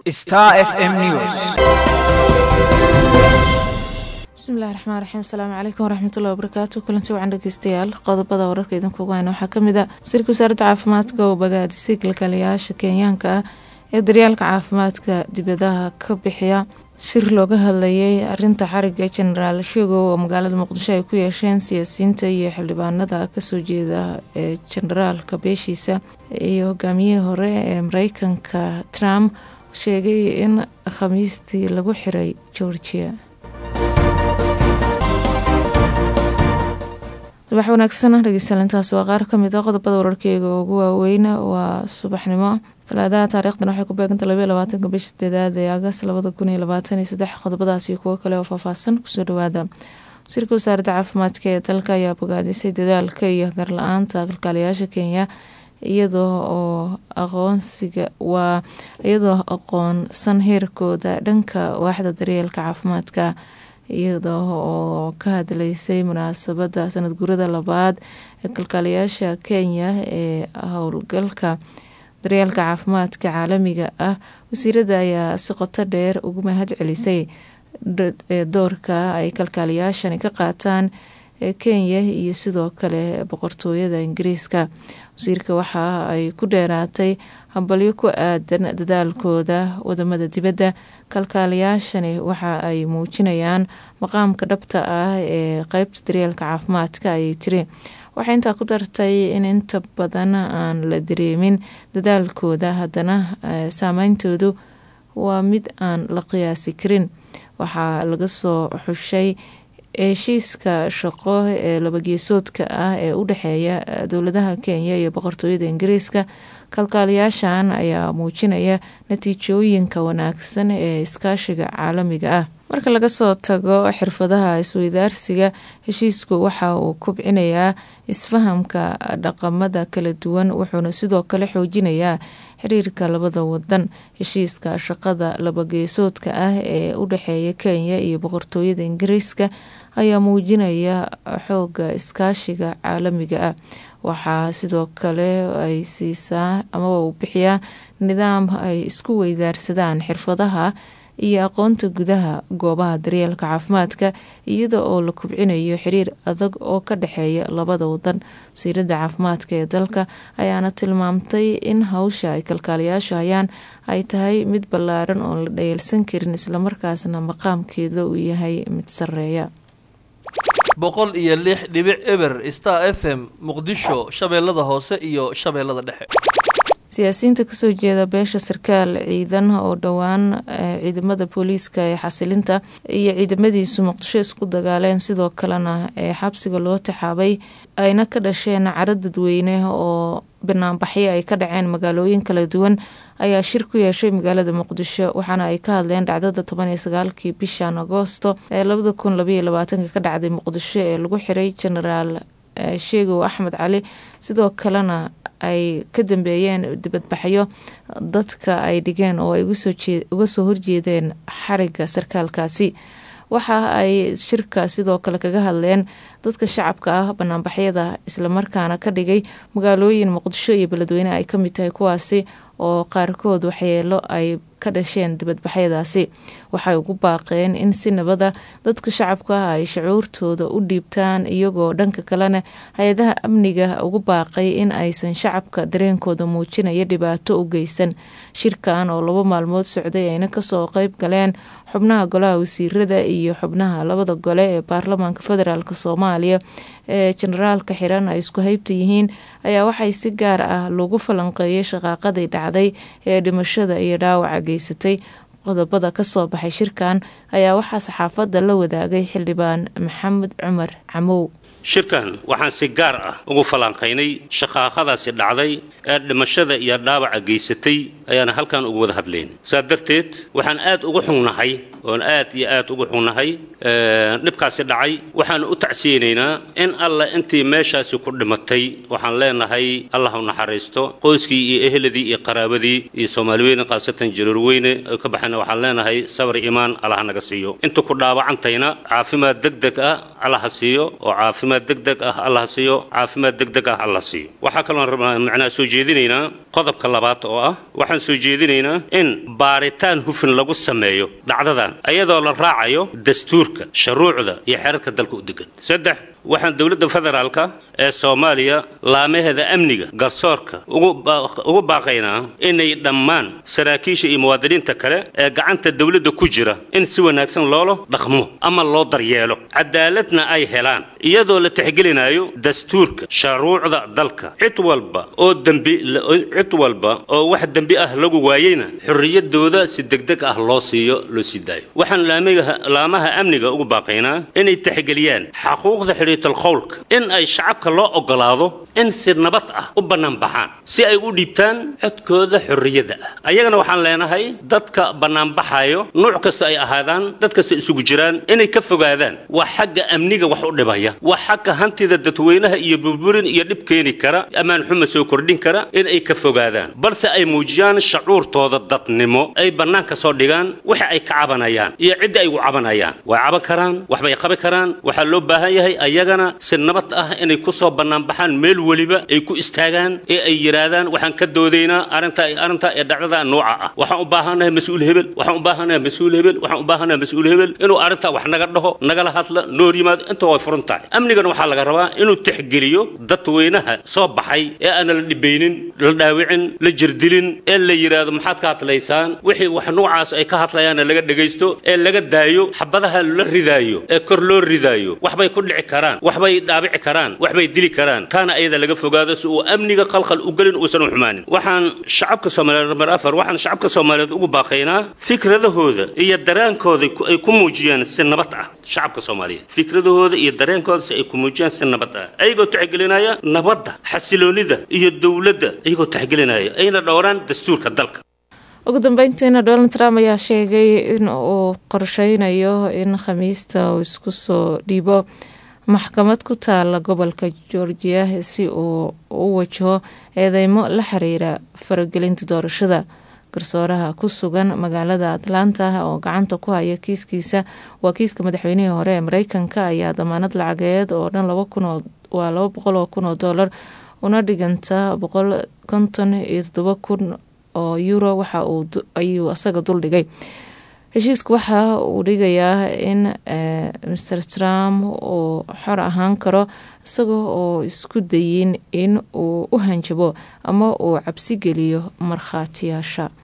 Star FM News. bismillahi raxmaan raxiim asalaamu calaykum waraxmatullahi wabarakaatu kulanti wacan dhegeystayaal qodobada wararka idinkugu hayna waxaa kamid a wasiirka wasaaradda caafimaadka oo bagaadisay kalkaaliyayaasha kenyaanka ah ee daryaalka caafimaadka dibadaha ka bixiya shir looga hadlayay arinta xariga jenaraal sheegow oo magaalada muqdisho ay ku yeesheen siyaasiyiinta iyo xildhibaanada kasoo jeeda ee jenaraalka beeshiisa iyo hogaamiyihii hore ee mareykanka trump sheegay in khamiistii lagu xiray georgia subax wanaagsan dhegeystayalintaas waa qaar kamid a qodobada wararkeyga ugu waaweyn waa subaxnimo talaadaha taariikhdan waxay ku beeganta labaiy labaatanka bisha sideedaad ee agas labada kun iyo labaatan iyo saddex qodobadaas iyo kuwo kale oo faahfaahsan kusoo dhawaada wasiirka wasaaradda caafimaadka ee dalka ayaa bogaadisay dadaalka iyo garla-aanta kalkaaliyaasha kenya iyadoo oo aqoonsiga waa iyadoo aqoonsan heerkooda dhanka waaxda daryeelka caafimaadka iyada oo ka hadleysay munaasabada sanad gurada labaad ee kalkaaliyaasha kenya ee howlgalka daryeelka caafimaadka caalamiga ah wasiirada ayaa si qoto dheer ugu mahad celisay doorka ay kalkaaliyaashani ka qaataan kenya iyo sidoo kale boqortooyada ingiriiska wasiirka waxa ay ku dheeraatay hambalyo ku aadan dadaalkooda wadamada dibadda kalkaaliyaashani waxa ay muujinayaan maqaamka dhabta ah ee qeybta daryeelka caafimaadka ayay tiri waxay intaa ku dartay in inta badan aan la dareemin dadaalkooda haddana saameyntoodu waa mid aan la qiyaasi karin waxaa laga soo xushay heshiiska shaqo ee labageesoodka ah ee u dhexeeya dowladaha kenya iyo boqortooyada ingiriiska kalkaaliyaashan ayaa muujinaya natiijooyinka wanaagsan ee iskaashiga caalamiga ah marka laga soo tago xirfadaha isweydaarsiga heshiisku waxa uu kubcinayaa isfahamka dhaqamada kala duwan wuxuuna sidoo kale xoojinayaa xiriirka labada wadan heshiiska shaqada labageesoodka ah ee u dhexeeya kenya iyo boqortooyada ingiriiska ayaa muujinaya xooga iskaashiga caalamiga ah waxaa sidoo kale ay siisaa amaba uu bixiyaa nidaam ay isku weydaarsadaan xirfadaha iyo aqoonta gudaha goobaha daryeelka caafimaadka iyada oo la kubcinayo xiriir adag oo ka dhexeeya labada wadan wasiiradda caafimaadka ee dalka ayaana tilmaamtay in hawsha ay kalkaaliyaashu hayaan ay tahay mid ballaaran oon la dhayeelsan karin islamarkaasna maqaamkeeda uu yahay mid sareeya boqol iyo lix dhibic eber star f m muqdisho shabeellada hoose iyo shabeellada dhexe siyaasiyiinta kasoo jeeda beesha sarkaal ciidan oo dhowaan ciidamada booliiska ee xasilinta iyo ciidamadiisu muqdisho isku dagaaleen sidoo kalena ee xabsiga loo taxaabay ayna ka dhasheen caro dadweyne oo banaanbaxyo ay ka dhaceen magaalooyin kala duwan ayaa shir ku yeeshay magaalada muqdisho waxaana ay ka hadleen dhacdada toban iyo sagaalkii bishan agoosto ee labada kun labaiyo labaatanka ka dhacday muqdisho ee lagu xiray genaraal sheegow axmed cali sidoo kalena ay ka dambeeyeen dibadbaxyo dadka ay dhigeen oo ay uga soo horjeedeen xariga sarkaalkaasi waxa ay shirka sidoo kale kaga hadleen dadka shacabka ah banaanbaxyada islamarkaana ka dhigay magaalooyin muqdisho iyo beledweyne ay kamid tahay kuwaasi oo qaarkood waxyeelo ay ka dhasheen dibadbaxyadaasi waxay ugu baaqeen in si nabada dadka shacabka ah ay shucuurtooda u dhiibtaan iyagoo dhanka kalena hay-adaha amniga ugu baaqay in aysan shacabka dareenkooda muujinaya dhibaato u geysan shirkan oo labo maalmood socday ayna kasoo qeyb galeen xubnaha golaha wasiirada iyo xubnaha labada gole ee baarlamaanka federaalk soomaaliya ee jenaraalka xiran ay isku haybta yihiin ayaa waxay si gaar ah lagu falanqeeyay shaqaaqadii dhacday ee dhimashada iyo dhaawaca geysatay qodobada kasoo baxay shirkan ayaa waxaa saxaafadda la wadaagay xildhibaan maxamed cumar camow shirkan waxaan si gaar ah ugu falanqaynay shaqaaqadaasi dhacday ee dhimashada iyo dhaawaca geysatay ayaana halkan ugu wada hadlayn saa darteed waxaan aad ugu xungnahay oon aad iyo aad ugu xungnahay dhibkaasi dhacay waxaan u tacsiyeynaynaa in alla intii meeshaasi ku dhimatay waxaan leenahay allah u naxariisto qoyskii iyo eheladii iyo qaraabadii iyo soomaaliweyne khaasatan jaruurweyne ay ka baxeen dhaawacayna waxaan leenahay sabar iimaan allaha naga siiyo inta ku dhaawacantayna caafimaad degdeg ah allaha siiyo oo caafimaad degdeg ah allaha siiyo caafimaad degdeg ah allaha siiyo waxaa kaloon rabnaa macnaha soo jeedinaynaa qodobka labaad oo ah waxaan soo jeedinaynaa in baaritaan hufin lagu sameeyo dhacdadan ayadoo la raacayo dastuurka shuruucda iyo xeerarka dalka u degan saddex waxaan dowladda federaalka ee soomaaliya laamaheeda amniga garsoorka ugu baaqaynaa inay dhammaan saraakiisha iyo muwaadiniinta kale ee gacanta dowladda ku jira in si wanaagsan loola dhaqmo ama loo daryeelo cadaaladna ay helaan iyadoo la tixgelinayo dastuurka shuruucda dalka cid walba oo dembi cid walba oo wax dembi ah lagu waayeyna xorriyadooda si degdeg ah loo siiyo loo sii daayo waxaan laamaha amniga ugu baaqaynaa inay tixgeliyaan xaquuqda xidhiitalqowlka in ay shacabka loo ogolaado in si nabad ah u bannaan baxaan si ay u dhiibtaan codkooda xorriyadda ah ayagana waxaan leenahay dadka bannaanbaxayo nuuc kasta ay ahaadaan dad kasta isugu jiraan inay ka fogaadaan waa xagga amniga wax u dhibaya waa xagga hantida dadweynaha iyo burburin iyo dhib keeni kara ammaan xuma soo kordhin kara in ay ka fogaadaan balse ay muujiyaan shacuurtooda dadnimo ay bannaanka soo dhigaan waxa ay ka cabanayaan iyo cidda ay u cabanayaan way caban karaan waxbay qabi karaan waxaa loo baahan yahay ayagana si nabad ah inay ku soo bannaanbaxaan meel weliba ay ku istaagaan ee ay yidhaahdaan waxaan ka doodaynaa arrinta arrinta ee dhacdada nooca ah waxaan u baahannahay mas-uul hebel waxaan u baahannahay mas-uul hebel waxaan u baahannahay mas-uul hebel inuu arrintaa wax naga dhaho nagala hadla noor yimaado inta way furan tahay amnigana waxaa laga rabaa inuu tixgeliyo dadweynaha soo baxay ee aana la dhibaynin la dhaawicin la jirdilin ee la yidhaahdo maxaad ka hadlaysaan wixii wax noocaas ay ka hadlayaanna laga dhegaysto ee laga daayo xabadaha la ridaayo ee kor loo ridaayo waxbay ku dhici karaan waxbay dhaabici karaan waxbay dili karaan taana ayada laga fogaado si uu amniga qalqal u gelin uusan u xumaanin waxaan shacabka soomaaliyeed number afar waxaan shacabka soomaaliyeed ugu baaqaynaa fikradahooda iyo dareenkooda ay ku muujiyaan si nabad ah shacabka soomaaliyeed fikradahooda iyo dareenkooda si ay ku muujiyaan si nabad ah ayagoo tixgelinaya nabadda xasiloonida iyo dowladda ayagoo tixgelinaya ayna dhowraan dastuurka dalka ugu dambeyntiina donald trump ayaa sheegay in uu qorsheynayo in khamiista uu isku soo dhiibo maxkamad ku taala gobolka georgiya si uu u wajaho eedeymo la xiriira faragelinta doorashada garsooraha ku sugan magaalada atlanta oo gacanta ku haya kiiskiisa waa kiiska madaxweynihii hore ee mareykanka ayaa damaanad lacageed oo dhan waa laba boqol oo kun oo doolar una dhiganta boqol konton iyo todoba kun oo euro waxa ayuu asaga duldhigay heshiisku waxa uu dhigayaa in master trump uu xor ahaan karo isagoo oo isku dayin in uu u hanjabo ama uu cabsi geliyo markhaatiyaasha